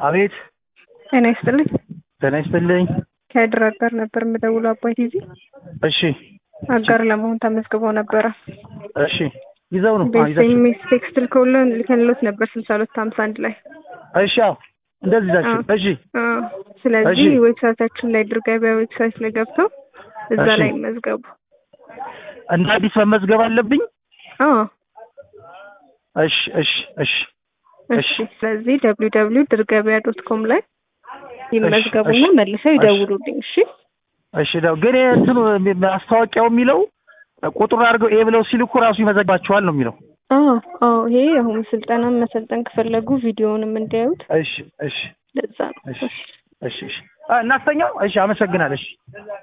አቤት ጤና ይስጥልኝ። ጤና ይስጥልኝ። ከድር አጋር ነበር የምደውለው አባይ ቲቪ እሺ አጋር ለመሆን ተመዝግበው ነበረ። እሺ ይዘው ነው አዎ፣ ይዛችሁ በኤስኤምኤስ ቴክስት ልከውልን ልከንሎት ነበር ስልሳ ሁለት ሀምሳ አንድ ላይ እሺ አዎ እንደዚህ ይዛችሁ አዎ። እሺ አዎ። ስለዚህ እሺ። ዌብሳይታችን ላይ ድር ገበያ ዌብሳይት ላይ ገብተው እዛ እሺ። ላይ ይመዝገቡ። እንደ አዲስ መመዝገብ አለብኝ አዎ እሺ እሺ እሺ እሺ። ስለዚህ ደብሊው ደብሊው ድር ገበያ ዶት ኮም ላይ ይመዝገቡና እሺ። መልሰው ይደውሉልኝ። እሺ እሺ ደው ግን ይሄ እንትኑ ማስታወቂያው የሚለው ቁጥር አድርገው ኤ ብለው ሲልኩ ራሱ ይመዘግባቸዋል ነው የሚለው አዎ አዎ። ይሄ አሁን ስልጠናን መሰልጠን ከፈለጉ ቪዲዮውንም እንዲያዩት እሺ እሺ ለዛ ነው። እሺ እሺ እሺ አ እናስተኛው እሺ አመሰግናለሁ እሺ